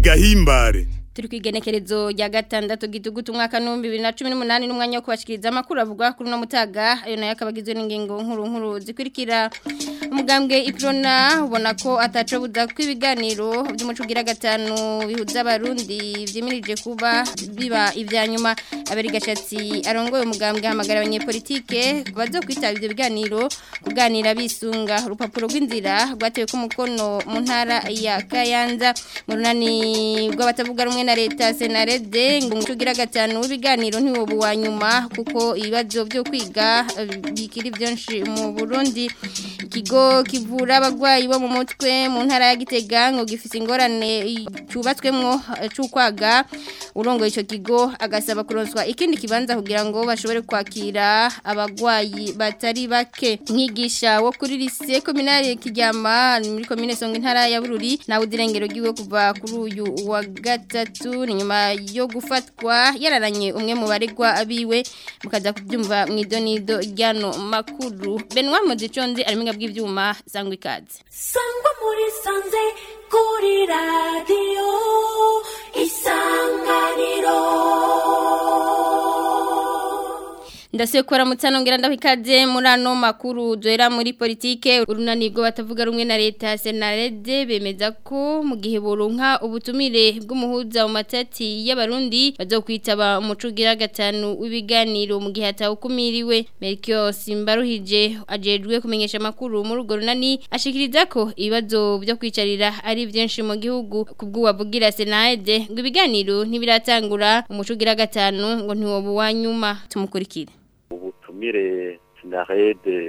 gahimbare turi kwigenekerezo rya gatandatu gitugutu umwaka n'ibihumbi bibiri na cumi n'umunani n'umwanya wo kubashikiriza amakuru avugwa kuri uno mutaga ayo nayo akaba agizwe n'ingingo nkuru nkuru zikurikira umugambwe iprona ubona ko ataco buza kw'ibiganiro by'umuco ugira gatanu bihuza abarundi vyimirije kuba biba ivya nyuma abari gashatsi arongoye umugambwe ahamagara abanyepolitike bazo kwitaba ivyo biganiro kuganira bisunga urupapuro rw'inzira rwatewe ku mukono mu ntara ya Kayanza mu runani rw'abatavuga rumwe na leta senarede ngo umuco ugira gatanu w'ibiganiro ntiwobu wa nyuma kuko ibibazo byo kwiga bikiri byinshi mu Burundi ikigo kivura abagwayi bo mu mutwe mu ntara ya Gitega ngo gifise ingorane cyubatswemwo cy'ukwaga urongoye ico kigo agasaba kuronswa ikindi kibanza kugira ngo bashobore kwakira abagwayi batari bake nkigisha wo kuri lycée communale kijyama muri commune Songa intara ya Bururi nawe udirengero giwe kuva kuri uyu wa gatatu ni nyuma yo gufatwa yararanye umwe mu baregwa abiwe mukaza kubyumva mu idonido ryano makuru Benoit Modicondi ariminga bw'ivyuma sangwa ikaze sangwa muri sanze kuri radio isanganiro ndasekora mutsanongera ndabikaze muri ano makuru duhera muri politike urunanirwo batavuga rumwe na leta senarede bemeza ko mu gihe boronka ubutumire bw'umuhuza mu matati y'abarundi bazokwitaba umuco ugira gatanu w'ibiganiro mu gihe hatawukumiriwe Melchior Simbaruhije ajejwe kumenyesha amakuru muri urwo runani ashikiriza ko ibibazo byo kwicarira ari byinshi mu gihugu kubw'uwavugira senarede ngo ibiganiro ntibiratangura umuco ugira gatanu ngo ntiwobu wa nyuma tumukurikire ubutumire sinarede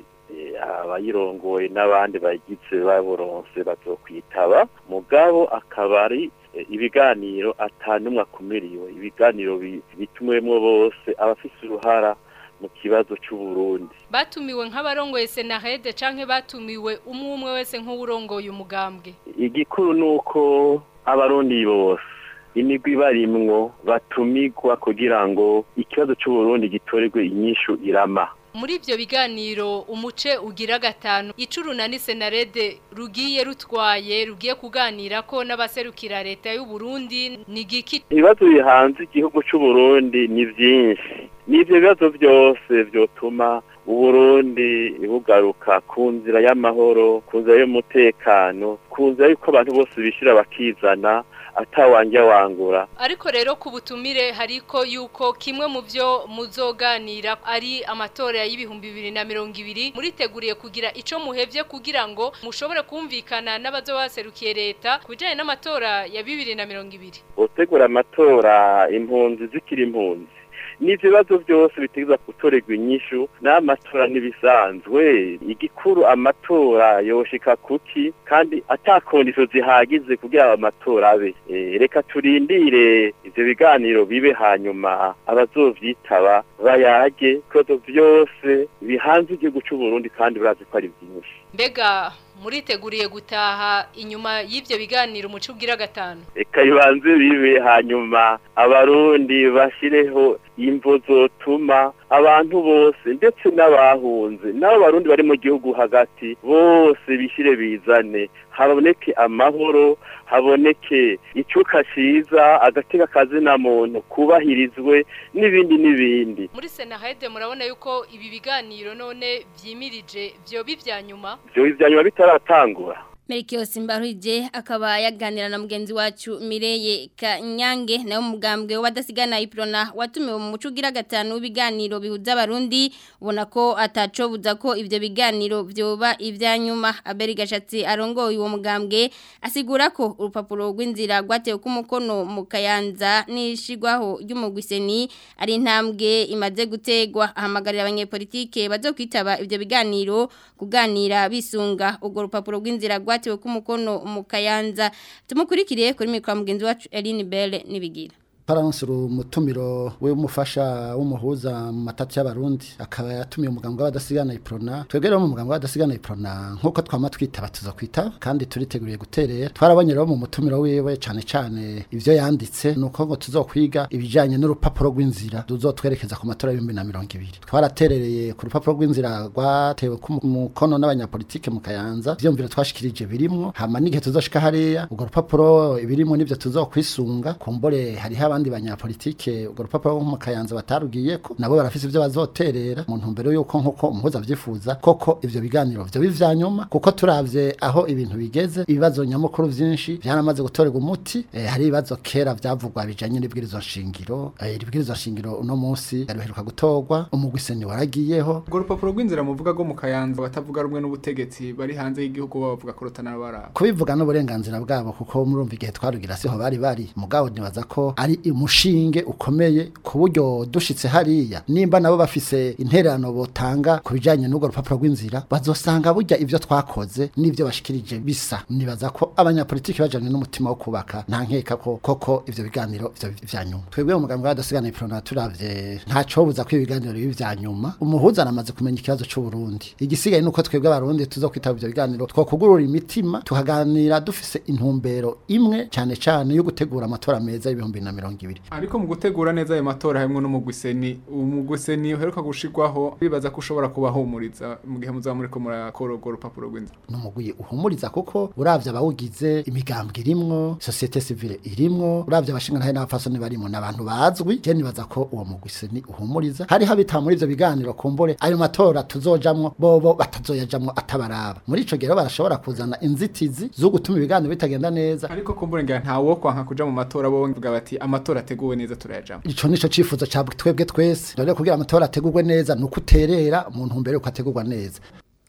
abayirongoye n'abandi bagize baboronse bazokwitaba mugabo akaba ari ibiganiro atanumwe akumiriwe ibiganiro bitumwemo bose abafise uruhara mu kibazo c'uburundi batumiwe nk'abarongoye senarede canke batumiwe umwe umwe wese nk'uwurongoye umugambwe igikuru nuko abarundi bose imigwi barimwo batumigwa kugira ngo ikibazo c'uburundi gitorerwe inyishu irama muri ivyo biganiro umuce ugira gatanu icuruna ni senarede rugiye rutwaye rugiye kuganira ko n'abaserukira leta y'u Burundi ni giki ibibazo bihanze igihugu c'uburundi ni vyinshi n'ivyo bibazo byose vyotuma uburundi bugaruka ku nzira y'amahoro ku nzira y'umutekano ku nzira y'uko abantu bose bishira bakizana atawanja wangura ariko rero ku butumire hariko yuko kimwe mu byo muzoganira ari amatora y'ibihumbi bibiri na mirongo ibiri muriteguriye kugira ico muhevye kugira ngo mushobore kumvikana n'abazobaserukiye leta ku bijanye n'amatora ya bibiri na mirongo ibiri utegura amatora impunzi zikiri impunzi n'ivyo bibazo byose bitegeza gutorerwa inyishu n'amatora n'ibisanzwe igikuru amatora yoshika kuki kandi atakondisho zihagize kugira amatora abe reka turindire ivyo biganiro bibe hanyuma abazovyitaba bayage ibibazo byose bihanze igihugu c'uburundi kandi barazi ko ari byinshi mbega muriteguriye gutaha inyuma y'ivyo biganiro umuco ugira gatanu reka bibanze bibe hanyuma abarundi bashireho imvo zotuma abantu bose ndetse n'abahunze n'abo barundi bari mu gihugu hagati bose bishire bizane haboneke amahoro haboneke icuka ciza agateka kazina muntu kubahirizwe n'ibindi n'ibindi muri senahede murabona yuko ibi biganiro none vyimirije vyo bivya nyuma vyo bivya nyuma bitaratangura Melchior Simbaruhije akaba yaganira na mugenzi wacu Mireye Kanyange nayo mugambwe wadasigana iprona watumiwe mu mucugira gatanu w'ibiganiro bihuza abarundi ubona ko ataco buza ko ivyo biganiro vyoba ivyanyuma Aberi Gashatsi arongoye uwo mugambwe asigura ko urupapuro rw'inzira rwatewe ku mukono mu Kayanza nishigwaho ry'umugwiseni ari intambwe imaze gutegwa ahamagarira abanyepolitike bazokwitaba ivyo biganiro kuganira bisunga urwo rupapuro rw'inzira rwa rwatewe ku mukono mu kayanza tumukurikire kuri mikwa mugenzi wacu Eline Belle nibigira twaranse umutumiro w'umufasha w'umuhuza mu matati y'abarundi akaba yatumiye umugambwe w'abadasigana iprona twebwe rero mu mugambwe w'abadasigana iprona nk'uko twama twitaba tuza kwitaba kandi turiteguriye guterera twarabonye rero mu mutumiro wiwe cane cane ivyo yanditse nuko ngo tuzokwiga ibijanye n'urupapuro rw'inzira tuzotwerekeza ku matora y'ibihumbi na mirongo ibiri twaraterereye ku rupapuro rw'inzira rwatewe ku mukono n'abanyapolitike mu kayanza ivyumviro twashikirije birimwo hama n'igihe tuzoshika hariya urwo rupapuro ibirimwo nivyo tuzokwisunga kumbore hariho abandi banyapolitike urwo rupapuro rwo mu kayanza batarugiyeko nabo barafise ivyo bazoterera mu ntumbero yuko nk'uko umuhuza avyifuza koko ivyo biganiro vyo bivya nyuma kuko turavye aho ibintu bigeze ibibazo nyamukuru vyinshi vyanamaze gutorerwa umuti eh, hari ibibazo kera vyavugwa bijanye n'ibwirizwa nshingiro eh, ibwirizwa nshingiro uno munsi yaruheruka gutorwa umugwiseni waragiyeho urwo rupapuro rw'inzira muvuga rwo mu kayanza batavuga rumwe n'ubutegetsi bari hanze y'igihugu bavuga ko rutanabara kubivuga n'uburenganzira bwabo kuko murumva igihe twarugira siho bari bari mugabo nibaza ko ari umushinge ukomeye ku buryo dushitse hariya nimba nabo bafise intererano botanga ku bijanye n'urwo rupapuro rw'inzira bazosanga burya ivyo twakoze n'ivyo bashikirije bisa nibaza ko abanyapolitiki bajanye n'umutima wo kubaka nta nkeka ko koko ivyo biganiro ivyo vya nyuma twebwe mu mugambwe w'adasigana iprona turavye ntaco buza ko ibiganiro bibi vya nyuma umuhuza aramaze kumenya ikibazo c'u Burundi igisigaye nuko twebwe abarundi tuzokwitaba ivyo biganiro twokugurura imitima tukaganira dufise intumbero imwe cane cane yo gutegura amatora meza y'ibihumbi na mirongo ibiri ariko mu gutegura neza ayo matora harimwo n'umugwiseni umugwiseni uheruka gushirwaho bibaza ko ushobora kubahumuriza mu gihe muzaba muriko murakora urwo rupapuro rw'inzira n'umugwi uhumuriza kuko uravye abawugize imigambwe irimwo societe civile irimwo uravye abashinga ntahe n'abafasoni barimwo n'abantu bazwi je nibaza ko uwo mugwiseni uhumuriza hari habita muri ivyo biganiro kumbure ayo matora tuzojamwo bobo batazoyajamwo atabaraba muri ico gihe rero barashobora kuzana inzitizi zo gutuma ibiganiro bitagenda neza ariko kumbure ngira ntawo kwanka kuja mu matora bo bavuga bati amatora ateguwe neza turayajamwo ico nico cifuzo ca twebwe twese rero kugira amatora ategurwe neza nuko uterera mu ntumbero yuko ategurwa neza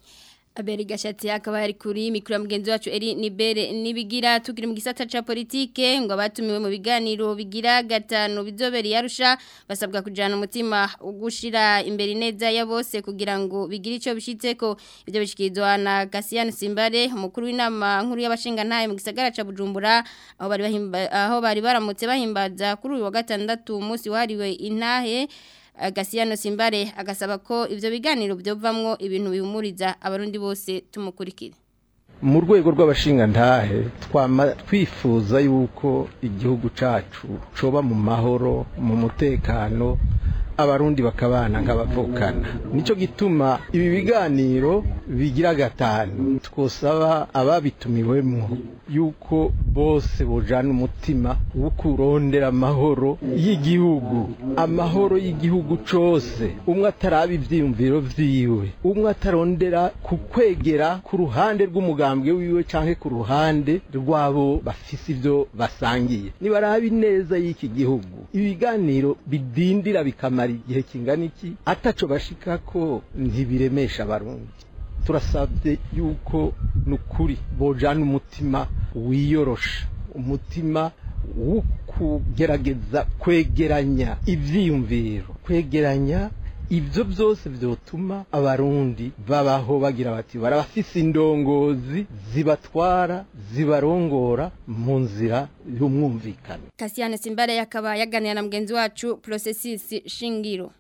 Aberi gashati akaba yari kuri mikro ya mugenzi wacu Eri Nibere nibigira tukiri mu gisata ca politike ngo abatumiwe mu biganiro bigira gatanu bizoberi yarusha basabwa kujana umutima ugushira imbere neza ya bose kugira ngo bigire ico bishitseko ivyo bishikizwa na Cassian Simbare umukuru w'inama nkuru y'abashinga ntaye mu gisagara ca Bujumbura aho bari bahimba aho bari baramutse bahimbaza kuri uyu wa gatandatu umunsi wahariwe intahe Gasiyano Simbare agasaba ko ivyo biganiro byovamwo ibintu bihumuriza abarundi bose tumukurikire mu rwego rw'abashingantahe twama twifuza yuko igihugu cacu coba mu mahoro mu mutekano abarundi bakabana nk'abavukana nico gituma ibi biganiro bigira gatanu twosaba ababitumiwemwo yuko bose bojana umutima wo kurondera amahoro y'igihugu amahoro y'igihugu cose umwe ataraba ivyiyumviro vyiwe umwe atarondera kukwegera ku ruhande rw'umugambwe wiwe canke ku ruhande rw'abo bafise ivyo basangiye nibaraba ineza y'iki gihugu ibiganiro bidindira bikamara igihe kingana iki ataco bashikako ntibiremesha abarundi turasabye yuko nukuri bojana umutima wiyorosha umutima wo kugerageza kwegeranya ivyiyumviro kwegeranya ibyo byose byotuma abarundi babaho bagira bati barabafise indongozi zibatwara zibarongora mu nzira y'umwumvikano Cassian Simbare yakaba yaganira na mugenzi wacu Processus Shingiro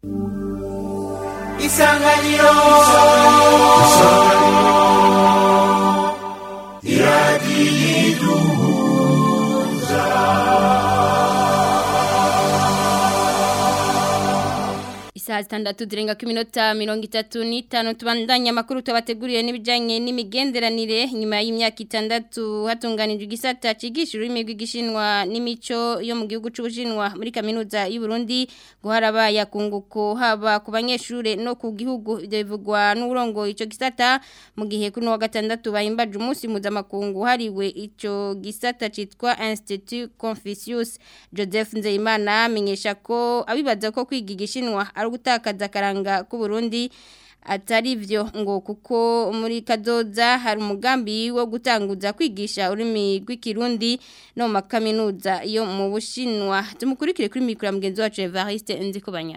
isanganiro Isaha zitandatu zirenga ku minota mirongo itatu n'itanu tubandanya amakuru tubateguriye n'ibijyanye n'imigenderanire nyuma y'imyaka itandatu hatunganijwe igisata cyigisha ururimi rw'igishinwa n'imico yo mu gihugu cy'ubushinwa muri kaminuza y'u Burundi ngo harabaye akunguko haba ku banyeshuri no ku gihugu ibyo bivugwa n'uburongo icyo gisata mu gihe kuri wa gatandatu bahimbaje umunsi mpuzamakungu hariwe icyo gisata cyitwa Institut Confucius Joseph Nzeyimana amenyesha ko abibaza ko kwiga igishinwa ari ugutakaza akaranga k'u Burundi atari byo ngo kuko muri kadoza hari umugambi wo gutanguza kwigisha ururimi rw'ikirundi no mu makaminuza yo mu bushinwa tumukurikire kuri mikoro mugenzi wacu Evariste Nzikubanya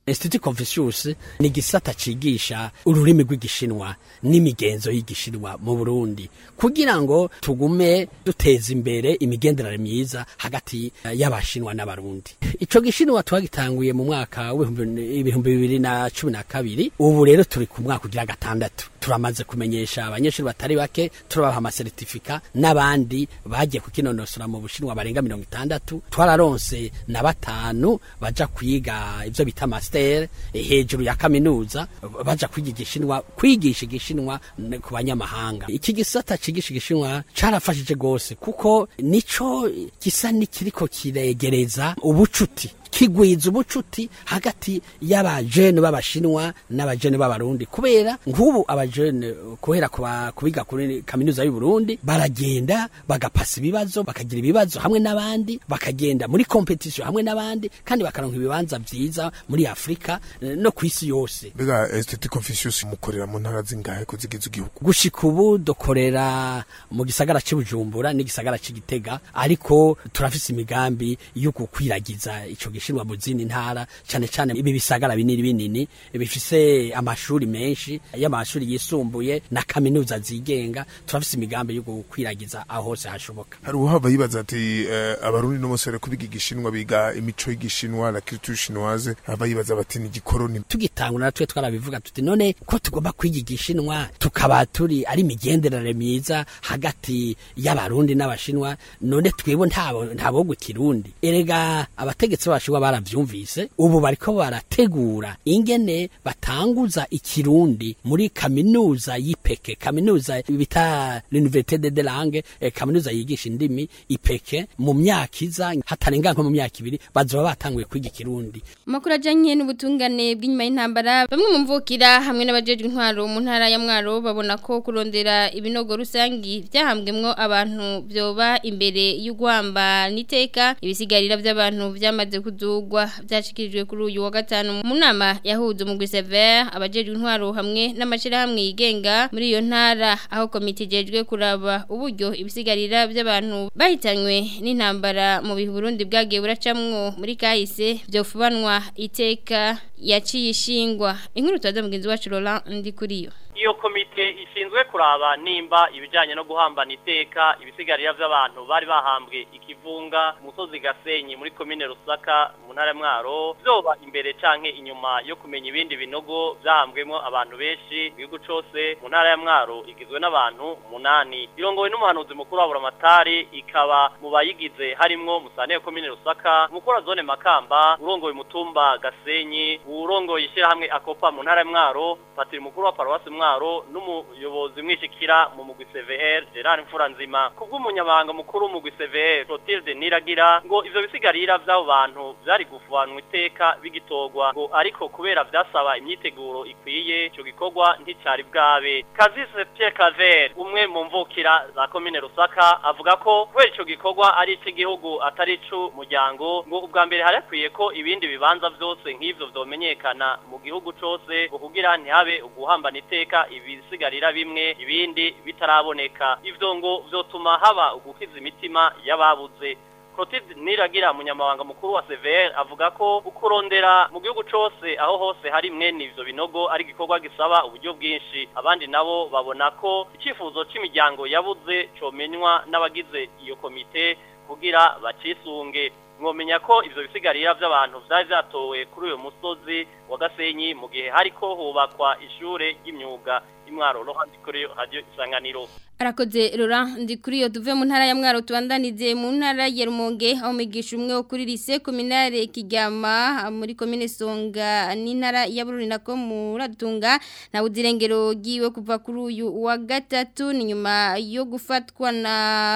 Institut Confucius ni gisata cigisha ururimi rw'igishinwa n'imigenzo y'igishinwa mu Burundi kugira ngo tugume duteza imbere imigenderanire myiza hagati y'abashinwa n'abarundi ico gishinwa twagitanguye mu mwaka w'ibihumbi bibiri na cumi na kabiri ubu rero turi ku mwaka ugira gatandatu turamaze kumenyesha abanyeshuri batari bake turabaha amasertifika n'abandi bagiye kukinonosora mu bushinwa barenga mirongo itandatu twararonse na batanu baja kwiga ivyo bita master hejuru ya kaminuza baja kwiga igishinwa kwigisha igishinwa ku banyamahanga iki gisata cigisha igishinwa carafashije gose kuko nico gisa nikiriko kiregereza ubucuti kigwiza ubucuti hagati y'abajene b'abashinwa n'abajene b'abarundi kubera nk'ubu abajene kubera kubiga kuri kaminuza y'u Burundi baragenda bagapasa ibibazo bakagira ibibazo hamwe n'abandi bakagenda muri competition hamwe n'abandi kandi bakaronka ibibanza vyiza muri Afrika no kwisi yose bega Institut Confucius mukorera mu ntara zingahe ko zigize igihugu gushika ubu dukorera mu gisagara cy'Ubujumbura n'igisagara c'Igitega ariko turafise imigambi yo gukwiragiza ico gishinwa mu zindi ntara cyane cyane ibi bisagara binini binini bifise amashuri menshi y'amashuri yisumbuye na kaminuza zigenga turafise imigambi yo gukwiragiza aho hose hashoboka hari uwahava yibaza ati uh, abarundi no musore kubiga igishinwa biga imico y'igishinwa la culture chinoise hava yibaza bati ni igikoroni tugitangura natwe twarabivuga tuti none ko tugomba kwiga igishinwa tukaba turi ari imigenderanire myiza hagati y'abarundi n'abashinwa none twebwe ntabo ntabwo kirundi erega abategetsi bashinwa baravyumvise ubu bariko barategura ingene batanguza ikirundi muri kaminuza y'ipeke kaminuza bita l'université de langue eh, kaminuza yigisha indimi ipeke mu myaka iza hatarenga nko mu myaka ibiri bazoba batanguye kwiga ikirundi Makuru ajanye n'ubutungane bw'inyuma y'intambara bamwe mu mvukira hamwe n'abajejwe intwaro mu ntara ya Mwaro babona ko kurondera ibinogo rusangi byahambwemwo abantu byoba imbere y'ugwamba niteka ibisigarira by'abantu byamaze kudugwa byashikirijwe kuri uyu wa gatanu mu nama yahuze mu Gsever abajejwe intwaro hamwe n'amashirahamwe yigenga muri iyo ntara aho komite ijejwe kuraba uburyo ibisigarira by'abantu bahitanywe n'intambara mu bihe Burundi bwagiye buracamwo muri kahise byofubanwa iteka yaciye ishingwa inkuru twaza mugenzi wacu Laurent ndi kuri yo iyo komite ishinzwe kuraba nimba ibijanye no guhambana iteka ibisigarira by'abantu bari bahambwe ikivunga musozi gasenyi muri komine rusaka mu ntara mwaro byoba imbere canke inyuma yo kumenya ibindi binogo byahambwemo abantu benshi mu gihugu cose mu ntara ya mwaro igizwe n'abantu umunani irongowe n'umuhanuzi mukuru wa buramatari ikaba mu bayigize harimwo musane komine rusaka umukuru wa zone makamba urongoye umutumba gasenyi urongoye ishyirahamwe akopa mu ntara ya mwaro patiri mukuru wa paruwasi mwaro mwaro n'umuyobozi mwishikira mu mugwi CVR Gerard Mfuranzima kubw'umunyabanga mukuru mu mugwi CVR Clotilde Niragira ngo ivyo bisigarira vy'abo bantu vyari gufanwa iteka bigitogwa ngo ariko kubera vyasaba imyiteguro ikwiye ico gikorwa nticari bwabe Kazise Pierre Claver umwe mu mvukira za commune Rusaka avuga ko kubera ico gikorwa ari icy'igihugu atari icu muryango ngo ubwa mbere harakwiye ko ibindi bibanza vyose nk'ivyo vyomenyekana mu gihugu cose ngo kugira ntihabe uguhambana iteka ibisigarira bimwe ibindi bitaraboneka ivyo ngo vyotuma haba ugukiza imitima y'ababuze Clotilde Niragira munyamabanga mukuru wa CVR avuga ko ukurondera mu gihugu cose aho hose hari mwene ivyo binogo ari gikorwa gisaba uburyo bwinshi abandi nabo babona ko icifuzo c'imiryango yabuze comenywa n'abagize iyo komite kugira bacisunge mwomenya ko ivyo bisigarira vy'abantu vyari vyatowe kuri uyo musozi wa Gasenyi mu gihe hariko hubakwa ishure ry'imyuga imwaro rohandi kuri radio isanganiro Arakoze Laurent ndi kuri yo tuve mu ntara ya Mwaro tubandanize mu ntara ya Rumonge aho migisha umwe wo kuri lycée communale Kigama muri commune Songa n'intara ya Bururi nako muratunga na udirengero giwe kuva kuri uyu wa gatatu ni nyuma yo gufatwa na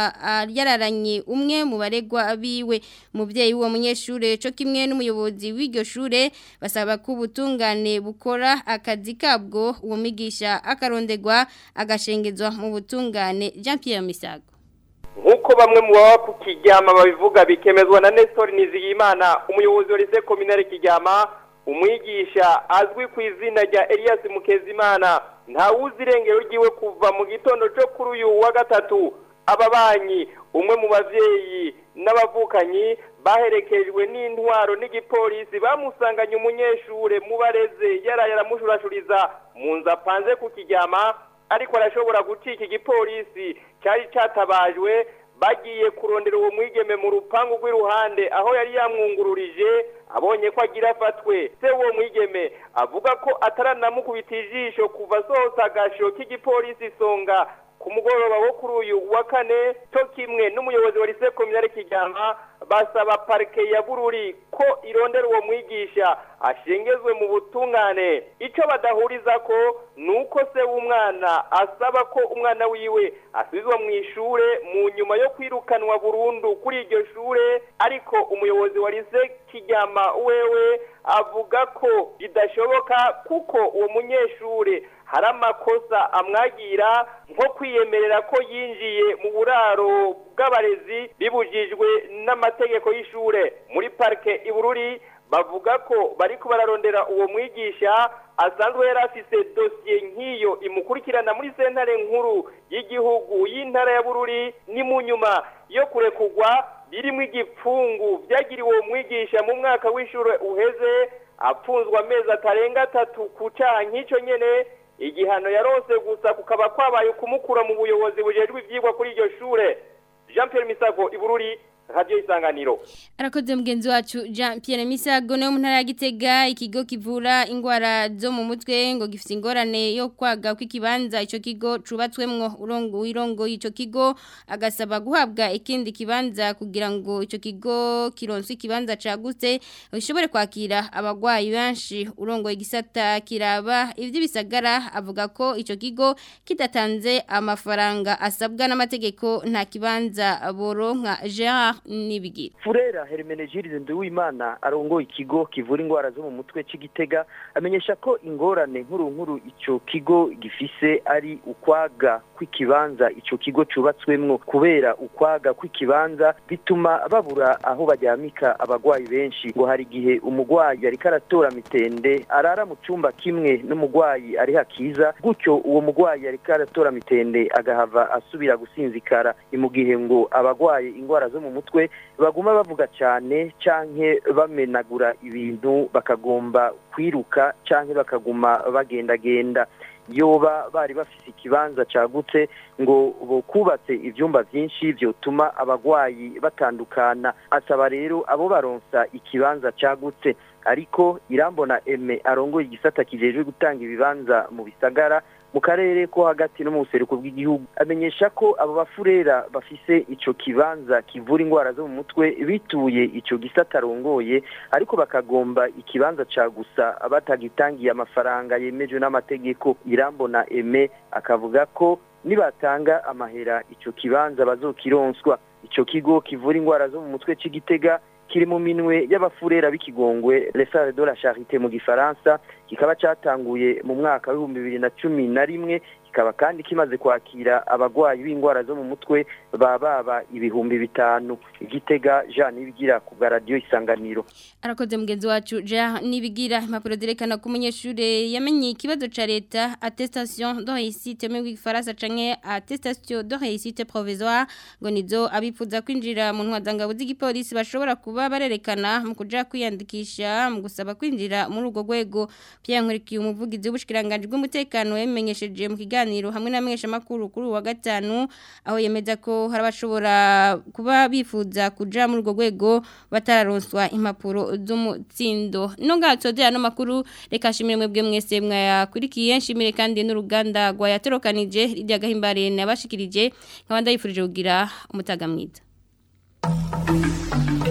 yararanye umwe mu baregwa biwe umuvyeyi w'uwo munyeshure cyo kimwe n'umuyobozi w'iryo shure basaba ko ubutungane bukora akazi kabwo uwo migisha akarondegwa agashengezwa mu butungane Jean Pierre Misago nk'uko bamwe mu baba ku kijyama babivuga bikemezwa na Nestor Nizigimana umuyobozi wa lycée communale Kijyama umwigisha azwi ku izina rya Elias Mukezimana nta wuzi irengero ryiwe kuva mu gitondo cyo kuri uyu wa gatatu ababanyi umwe mu bavyeyi n'abavukanyi baherekejwe n'intwaro n'igipolisi bamusanganye umunyeshure mu bareze yaraye aramushurashuriza mu nzu apanze ku kiryama ariko arashobora gucika igipolisi cyari catabajwe bagiye kurondera uwo mwigeme mu rupangu rw'iruhande aho yari yamwungururije abonye ko agira afatwe se uwo mwigeme avuga ko ataranamukubita ijisho kuva asohotse agasho k'igipolisi isonga ku mugoroba wo kuri uyu wa kane cyo kimwe n'umuyobozi wa lise kominare kijyama basaba parike ya bururi ko irondera uwo mwigisha ashengezwe mu butungane icyo badahuriza ko ni uko se w'umwana asaba ko umwana wiwe asubizwa mu ishure mu nyuma yo kwirukanwa burundu kuri iryo shure ariko umuyobozi wa lise kijyama wewe avuga ko bidashoboka kuko uwo munyeshure hari amakosa amwagira nko kwiyemerera ko yinjiye mu buraro bw'abarezi bibujijwe n'amategeko y'ishure muri parike ibururi bavuga ko bariko bararondera uwo mwigisha asanzwe yari afise dosiye nk'iyo imukurikirana muri sentare nkuru y'igihugu y'intara ya bururi ni mu nyuma yo kurekugwa birimo igipfungu byagiriwe uwo mwigisha mu mwaka w'ishure uheze apfunzwe amezi atarenga atatu ku cyaha nk'icyo nyene igihano yarose gusa kukaba kwabaye ukumukura mu buyobozi bujejwe ivyigwa kuri iryo shure Jean Pierre Misago ibururi radio isanganiro Arakoze mugenzi wacu Jean Pierre Misago no mu ntara ya Gitega ikigo kivura ingwara zo mu mutwe ngo gifite ingorane yo kwaga kw'ikibanza ico kigo cubatswemwo urongo wirongo ico kigo agasaba guhabwa ikindi kibanza kugira ngo ico kigo kironse ikibanza cagutse bishobore kwakira abagwayi benshi urongo igisata kiraba ivyo bisagara avuga ko ico kigo kidatanze amafaranga asabwa n'amategeko nta kibanza boronka Gerard nibigira Furera Hermenegilde Nduwimana arongoye ikigo kivura ingwara zo mu mutwe c'igitega amenyesha ko ingorane nkuru nkuru ico kigo gifise ari ukwaga kw'ikibanza ico kigo cubatswemwo kubera ukwaga kw'ikibanza bituma babura aho baryamika abagwayi benshi ngo hari igihe umugwayi ariko aratora mitende arara mu cumba kimwe n'umugwayi ari hakiza gutyo uwo mugwayi ariko aratora mitende agahava asubira gusinzikara mu gihe ngo abagwaye ingwara zo mu mutwe baguma bavuga cyane canke bamenagura ibintu bakagomba kwiruka canke bakaguma bagendagenda yoba bari bafise ikibanza cagutse ngo bokubatse ivyumba vyinshi vyotuma abagwayi batandukana asaba rero abo baronsa ikibanza cagutse ariko irambona eme arongoye igisata kijejwe gutanga ibibanza mu bisagara mu karere ko hagati no mu buseruko bw'igihugu amenyesha ko abo bafurera bafise ico kibanza kivura ingwara zo mu mutwe bituye ico gisata arongoye ariko bakagomba ikibanza ca gusa batagitangiye amafaranga yemejwe n'amategeko irambona eme akavuga ko nibatanga amahera ico kibanza bazokironswa ico kigo kivura ingwara zo mu mutwe c'igitega kiri mu minwe y'abafurera b'ikigongwe lesare de la charité mu gifaransa kikaba catanguye mu mwaka w'ibihumbi bibiri na cumi na rimwe kikaba kandi kimaze kwakira abagwayi b'ingwara zo mu mutwe bababa ibihumbi bitanu igitega Jean Nibigira ku bwa radio isanganiro arakoze mugenzi wacu Jean Nibigira impapuro zerekana ko umunyeshure yamenye ikibazo ca leta attestation de réussite mu gifaransa canke attestation de réussite provisoire ngo nizo abifuza kwinjira mu ntwazangabo z'igipolisi bashobora kuba barerekana mu kuja kwiyandikisha mu gusaba kwinjira muri urwo rwego Pierre Nkurikiye umuvugizi w'ubushikiranganje bw'umutekano yamenyesheje mu kiganiro hamwe na mesha makuru kuri wa gatanu aho yemeza ko hari abashobora kuba bifuza kuja muri urwo rwego batararonswa impapuro z'umutsindo no ngatsoze ano makuru reka shimire mwebwe mwese mwayakurikiye nshimire kandi n'uruganda rwa yatorokanije rijya gahimbare nabashikirije nkabanda yifurije kugira umutaga mwiza